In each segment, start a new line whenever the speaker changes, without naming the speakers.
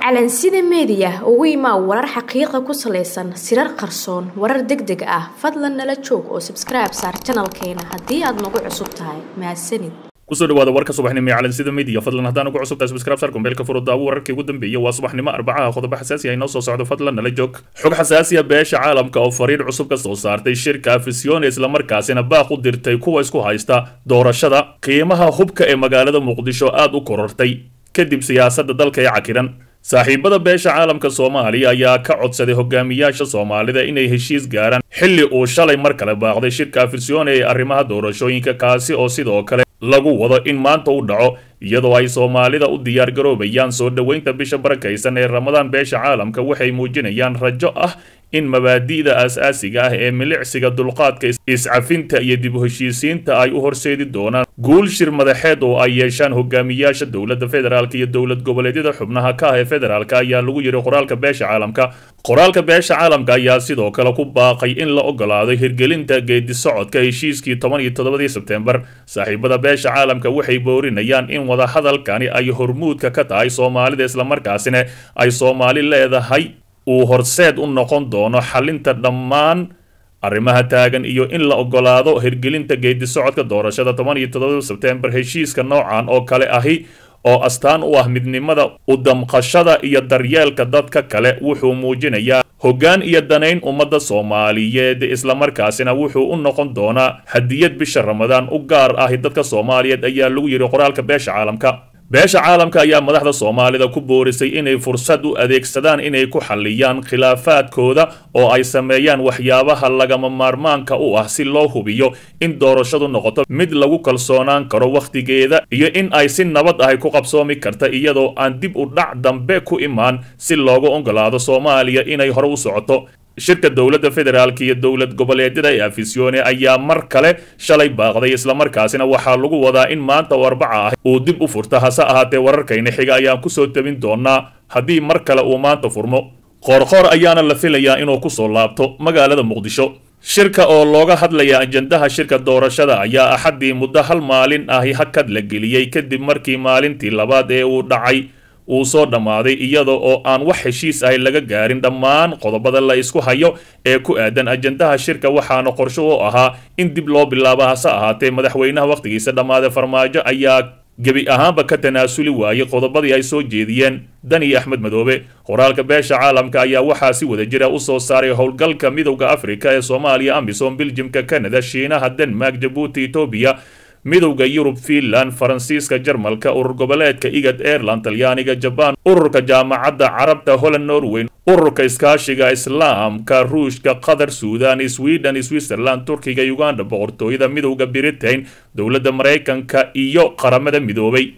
calansida meediya ugu imaa warar xaqiiqa ku salaysan sirar qarsoon warar deg deg ah fadlan nala joog oo sabskribe saar janalkeena haddii aad nagu cusub tahay mahadsanid
kusoo dhawaada warka subaxnimo ee calansida media fadlan haddaan ugu cusubtahay subscribe sar kumbeelka furudaawo wararkii ugu dambeeyay waa subaxnimo arbacaha qodobo xasaasi ah inoo soo socdo fadlan nala joog xog xasaasiya beesha caalamka oo fariir cusub ka soo saartay shirka afisione islamarkaasina baaq u dirtay kuwa isku haysta doorashada qiimaha hubka ee magaalada muqdisho aad u korortay kadib siyaasadda dalka ee cakiran saaxiibada beesha caalamka soomaaliya ayaa ka codsaday hogaamiyaasha soomaalida inay heshiis gaaraan xilli uu shalay mar kale baaqday shirka afisione ee arrimaha doorashooyinka kaasi oo sidoo kale lagu wado in maanta u dhaco iyadoo ay soomaalida u diyaar garoobayaan soo dhoweynta bisha barakaysan ee ramadaan beesha caalamka waxay muujinayaan rajo ah in mabaadi'da aas-aasiga ah ee milicsiga dulqaadka iscafinta iyo dib u heshiisiinta ay u horseedi doonaan guul shir madaxeed oo ay yeeshaan hogaamiyaasha dowladda federaalk iyo dowlad goboleedyada xubnaha ka ah ee federaalk ayaa lagu yidhi qoraalka beesha caalamka qoraalka beesha caalamka ayaa sidoo kale ku baaqay in la ogolaado hirgelinta geedi socodka heshiiskii toban iyo toddobadii sebtembar saaxiibada beesha caalamka waxay boorinayaan in wadahadalkani ay hormuudka ka tahay soomaalida islamarkaasina ay soomaali leedahay uu horseed u noqon doono xalinta dhammaan arrimaha taagan iyo in la ogolaado hirgelinta geedi socodka doorashada toban iyo toddobada sebtembar heshiiska noocan oo kale ahi oo astaan u ah midnimada u damqashada iyo daryeelka dadka kale wuxuu muujinayaa hoggaan iyo danayn ummadda soomaaliyeed islamarkaasina wuxuu u noqon doonaa hadiyad bisha ramadaan u gaar ahi dadka soomaaliyeed ayaa lagu yidhi qoraalka beesha caalamka beesha caalamka ayaa madaxda soomaalida ku boorisay inay fursad u adeegsadaan inay ku xalliyaan khilaafaadkooda oo ay sameeyaan waxyaabaha lagama maarmaanka u ah si loo hubiyo in doorashadu noqoto mid lagu kalsoonaan karo wakhtigeeda iyo in ay si nabad ahy ku qabsoomi karta iyadoo aan dib u dhac dambe ku imaan si loogu ogolaado soomaaliya inay hore u socoto shirka dowladda federaalk iyo dowlad goboleedyada ee afisione ayaa mar kale shalay baaqday islamarkaasina waxaa lagu wadaa in maanta oo arbaca ah uu dib u furta hase ahaatee wararkayna xiga ayaan kusoo tabin doonaa haddii mar kale uu maanta furmo qoorqoor ayaana la filayaa inuu kusoo laabto magaalada muqdisho shirka oo looga hadlaya ajandaha shirka doorashada ayaa axaddii muddo hal maalin ahi hakad la geliyey kadib markii maalintii labaad ee uu dhacay uu soo dhammaaday iyada oo aan wax heshiis ahy laga gaarin dhammaan qodobada la isku hayo ee ku aadan ajandaha shirka waxaana qorsho u ahaa in dib loo bilaabo hase ahaatee madaxweynaha wakhtigiisa dhammaaday farmaajo ayaa gebi ahaanba ka tanaasuli waayey qodobadii ay soo jeediyeen dani axmed madoobe qoraalka beesha caalamka ayaa waxaa si wada jira u soo saaray howlgalka midowda afrika ee soomaaliya amisom biljimka canada shiinaha denmark jabuuti etoobiya midowda yurub fiinland faransiiska jarmalka urur goboleedka igad aireland talyaaniga jabaan ururka jaamacadda carabta holland norweyn ururka iskaashiga islaamka ruushka qatar suudan sweden switzerland turkiga uganda boqortooyada midowda britain dowladda maraykanka iyo qaramada midoobay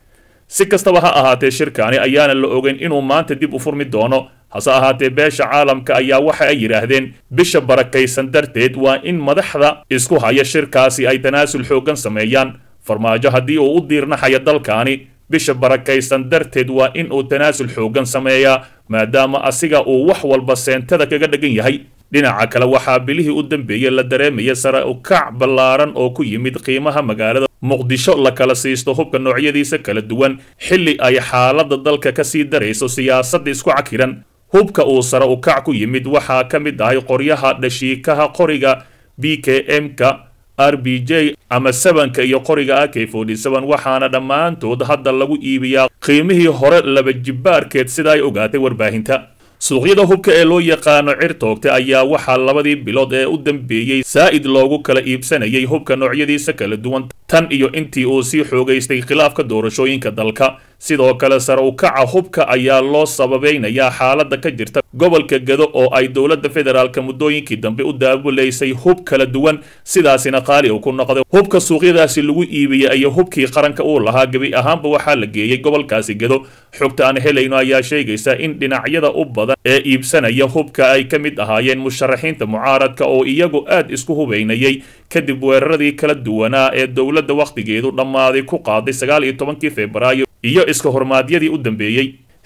si kastaba ha ahaatee shirkaani ayaana la ogeyn inuu maanta dib u furmi doono hase ahaatee beesha caalamka ayaa waxa ay yidhaahdeen bisha barakaysan darteed waa in madaxda isku haya shirkaasi ay tanaasul xooggan sameeyaan farmaajo haddii uu u diirnaxayo dalkaani bisha barakaysan darteed waa in uu tanaasul xooggan sameeyaa maadaama asiga uu wax walba seentada kaga dhegan yahay dhinaca kale waxaa bilihii u dambeeyey la dareemaya sare ukac ballaaran oo ku yimid qiimaha magaalada muqdisho la kala siisto hubka noocyadiisa kala duwan xilli ay xaaladda dalka ka sii darayso siyaasadda isku cakiran hubka uu sare ukac ku yimid waxaa ka mid ahay qoryaha dhashiikaha qoriga b k m-ka r b j ama sabanka iyo qoriga a k waxaana dhammaantood hadda lagu iibiyaa qiimihii hore laba jibbaarkeed sida ay ogaatay warbaahinta suuqyada hubka ee loo yaqaano cirtoogta ayaa waxaa labadii bilood ee u dambeeyey saa'id loogu kala iibsanayay hubka noocyadiisa kala duwan tan iyo intii uu sii xoogaystay khilaafka doorashooyinka dalka sidoo kale sare ukaca hubka ayaa loo sababeynayaa xaaladda ka jirta gobolka gado oo ay dowladda federaalka muddooyinkii dambe u daabulaysay hub kala duwan sidaasina qaali uu ku noqday hubka suuqyadaasi lagu iibiyey iyo hubkii qaranka uu lahaa gebi ahaanba waxaa la geeyey gobolkaasi gado xogta aan helayno ayaa sheegaysa in dhinacyada u badan ee iibsanaya hubka ay ka mid ahaayeen musharaxiinta mucaaradka oo iyagu aad isku hubaynayay kadib weeraradii kala duwanaa ee dowladda wakhtigeedu dhammaaday ku qaaday sagaal iyo tobankii februaayo iyo iska hormaadyadii u dambeeyey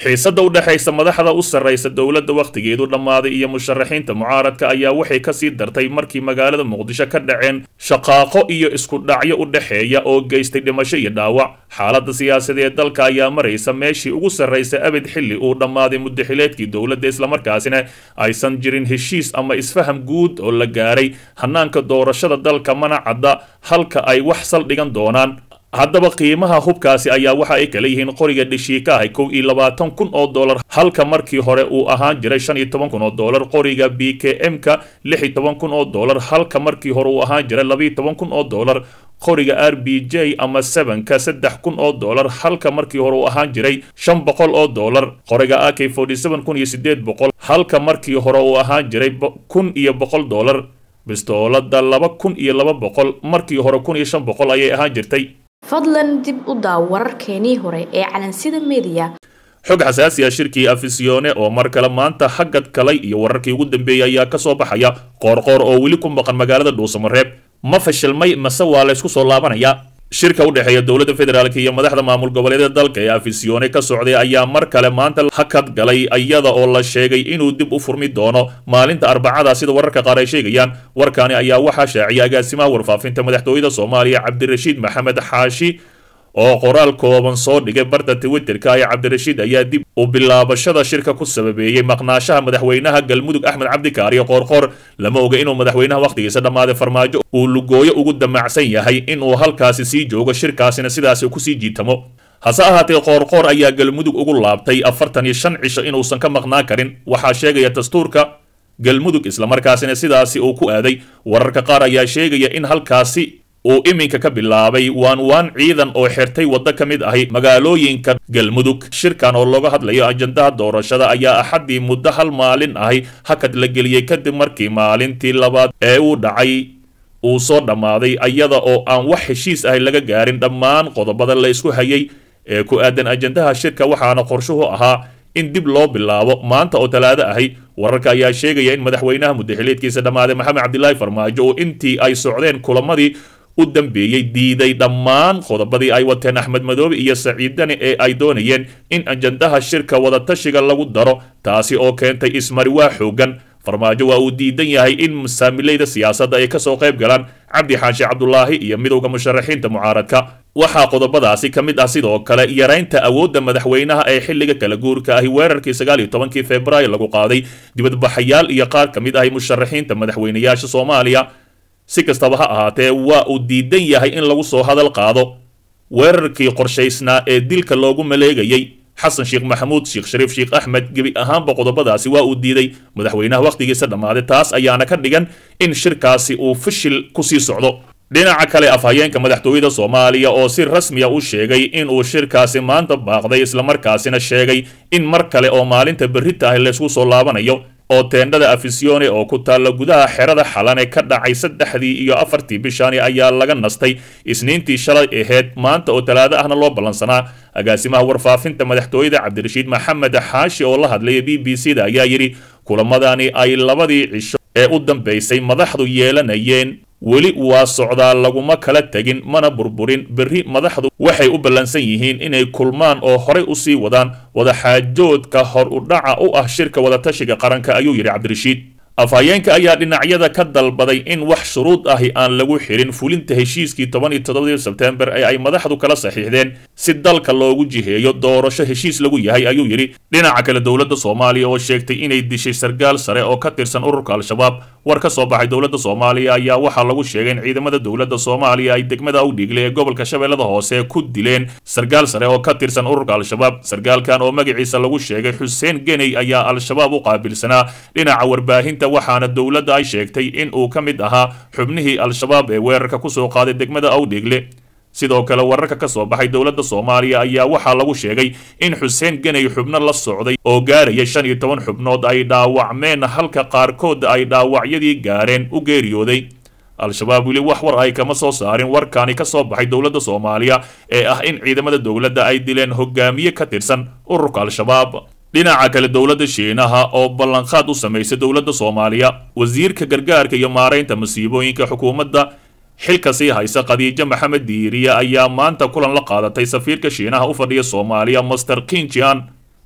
xiisadda u dhexaysa madaxda u sarraysa dowladda wakhtigeedu dhammaaday iyo musharaxiinta mucaaradka ayaa waxay kasii dartay markii magaalada muqdisho ka dhaceen shaqaaqo iyo isku dhacyo u dhexeeya oo geystay dhimasho iyo dhaawac xaaladda siyaasadeed dalka ayaa maraysa meeshii ugu sarraysa abid xilli uu dhammaaday muddaxileedkii dowladda islamarkaasina aysan jirin heshiis ama isfaham guud oo la gaaray hanaanka doorashada dalka mana cadda halka ay wax saldhigan doonaan haddaba qiimaha hubkaasi ayaa waxa ay kala yihiin qoriga dheshiika ahi kow iyo labaatan kun oo dollar halka markii hore uu ahaan jiray shan iyo toban kun oo dollar qoriga b k m-ka lix iyo toban kun oo dollar halka markii hore uu ahaan jiray laba iyo toban kun oo dollar qoriga r b j ama sevenka saddex kun oo dollar halka markii hore uu ahaan jiray shan boqol oo dollar qoriga a k forty seven kun iyo sideed boqol halka markii hore uu ahaan jiray kun iyo boqol dollar bistoolada laba kun iyo laba boqol markii hore kun iyo shan boqol ayay ahaan jirtay
fadlan dib u daaw wararkeenii hore ee calansida mediya
xog xasaasi ah shirkii afisyoone oo mar kale maanta hagad kalay iyo wararkii ugu dambeeyey ayaa ka soo baxaya qoorqoor oo weli ku maqan magaalada dhuusamareeb ma fashilmay mase waa laysku soo laabanaya shirka u dhexeeya dowladda federaalk iyo madaxda maamul goboleedyada dalka ee afisyoone ka socday ayaa mar kale maanta hakad galay iyada oo la sheegay inuu dib u furmi doono maalinta arbacada sida wararka qaar ay sheegayaan warkaani ayaa waxaa shaaciyay agaasimaha warfaafinta madaxtooyada soomaaliya cabdirashiid maxamed xaashi oo qoraal kooban soo dhigay barta twitterka ee cabdirashiid ayaa dib u bilaabashada shirka ku sababeeyey maqnaashaha madaxweynaha galmudug axmed cabdikaariyo qoorqoor lama oga inuu madaxweynaha wakhtigiisa dhammaaday farmaajo uu lugooyo ugu damacsan yahay inuu halkaasi sii joogo shirkaasina sidaasi kusii jiitamo hase ahaatee qoorqoor ayaa galmudug ugu laabtay afartan iyo shan cisho inuusan ka maqnaan karin waxaa sheegaya dastuurka galmudug islamarkaasina sidaasi uu ku aaday wararka qaar ayaa sheegaya in halkaasi uu iminka ka bilaabay waan waan ciidan oo xirtay waddo ka mid ahi magaalooyinka galmudug shirkan oo looga hadlayo ajandaha doorashada ayaa axaddii muddo hal maalin ahi hakad la geliyey kadib markii maalintii labaad ee uu dhacay uu soo dhammaaday iyada oo aan wax heshiis ahi laga gaarin dhammaan qodobada la isku hayay ee ku aadan ajandaha shirka waxaana qorshuhu ahaa in dib loo bilaabo maanta oo talaado ahi wararka ayaa sheegaya in madaxweynaha muddaxileedkiisa dhammaaday maxamed cabdilaahi farmaajo oo intii ay socdeen kulamadii u dambeeyey diiday dhammaan qodobadii ay wateen axmed madoobe iyo saciid dani ee ay doonayeen in ajandaha shirka wadatashiga lagu daro taasi oo keentay ismariwaa xoogan farmaajo waa uu diidan yahay in masaamilayda siyaasadda ay kasoo qayb galaan cabdi xaashi cabdulaahi iyo midowda musharaxiinta mucaaradka waxaa qodobadaasi ka mid ah sidoo kale yaraynta awoodda madaxweynaha ee xilliga kala guurka ahi weerarkii sagaal iyo tobankii februaayo lagu qaaday dibadbaxayaal iyo qaar ka mid ahi musharaxiinta madaxweynayaasha soomaaliya si kastaba ha ahaatee waa uu diidan yahay in lagu soo hadal qaado weerarkii qorshaysnaa ee dilka loogu maleegayey xasan sheekh maxamuud sheekh shariif sheekh axmed gebi ahaanba qodobadaasi waa uu diiday madaxweynaha wakhtigiisa dhammaaday taas ayaana ka dhigan in shirkaasi uu fashil kusii socdo dhinaca kale afhayeenka madaxtooyada soomaaliya oo si rasmiya u sheegay inuu shirkaasi maanta baaqday islamarkaasina sheegay in mar kale oo maalinta berrita ah laysku soo laabanayo oo teendhada afisione oo ku taalla gudaha xerada xalane ka dhacay saddexdii iyo afartii bishaani ayaa laga nastay isniintii shalay aheyd maanta oo talaado ahna loo ballansanaa agaasimaha warfaafinta madaxtooyada cabdirashiid maxamed xaashi oo la hadlaya b b c da ayaa yidhi kulamadani ay labadii cisho ee u dambaysay madaxdu yeelanayeen weli waa socdaa laguma kala tegin mana burburin berri madaxdu waxay u ballansan yihiin inay kulmaan oo horay u sii wadaan wadaxaajoodka hor u dhaca u ah shirka wadatashiga qaranka ayuu yidhi cabdirashiid afhayeenka ayaa dhinacyada ka dalbaday in wax shuruud ahi aan lagu xirin fulinta heshiiskii toban iyo toddobadii sebtembar ee ay madaxdu kala saxiixdeen si dalka loogu jiheeyo doorasho heshiis lagu yahay ayuu yidhi dhinaca kale dowladda soomaaliya oo sheegtay inay dishay sargaal sare oo ka tirsan ururka al-shabaab war ka soo baxay dowladda soomaaliya ayaa waxaa lagu sheegay in ciidamada dowladda soomaaliya ay degmada u dhiiglay ee gobolka shabeellada hoose ku dileen sargaal sare oo ka tirsan ururka al-shabaab sargaalkan oo magaciisa lagu sheegay xuseen geney ayaa al-shabaab u qaabilsanaa dhinaca warbaahinta waxaana dowladda ay sheegtay in uu ka mid ahaa xubnihii al-shabaab ee weerarka kusoo qaaday degmada awdhiigle sidoo kale wararka ka soo baxay dowladda soomaaliya ayaa waxaa lagu sheegay in xuseen geney xubno la socday oo gaaraya shan iyo toban xubnood ay dhaawacmeen halka qaarkood ay dhaawacyadii gaareen u geeriyooday al-shabaab weli wax war ay kama soo saarin warkaani ka soo baxay dowladda soomaaliya ee ah in ciidamada dowladda ay dileen hogaamiye ka tirsan ururka al-shabaab dhinaca kale dowladda shiinaha oo ballanqaad u samaysay dowladda soomaaliya wasiirka gargaarka iyo maaraynta masiibooyinka xukuumadda xilka sii haysa khadiijo maxamed diiriye ayaa maanta kulan la qaadatay safiirka shiinaha u fadhiya soomaaliya master kinjian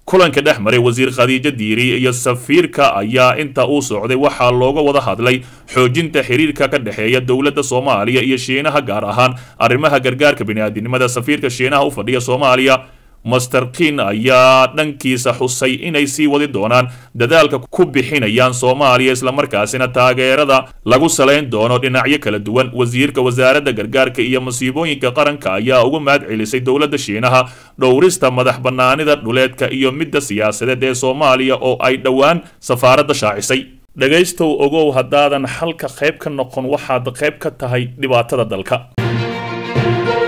kulanka dhex maray wasiir khadiijo diiri iyo safiirka ayaa inta uu socday waxaa looga wada hadlay xoojinta xiriirka ka dhexeeya dowladda soomaaliya iyo shiinaha gaar ahaan arrimaha gargaarka bini'aadinimada safiirka shiinaha u fadhiya soomaaliya master kin ayaa dhankiisa xusay inay sii wadi doonaan dadaalka ku bixinayaan soomaaliya islamarkaasina taageerada lagu salayn doono dhinacyo kala duwan wasiirka wasaaradda gargaarka iyo masiibooyinka qaranka ayaa uga mahad celisay dowladda shiinaha dhowrista madax bannaanida dhuleedka iyo midda siyaasadeed ee soomaaliya oo ay dhowaan safaaradda shaacisay dhegaystow ogow haddaadan xalka qayb ka noqon waxaad qayb ka tahay dhibaatada dalka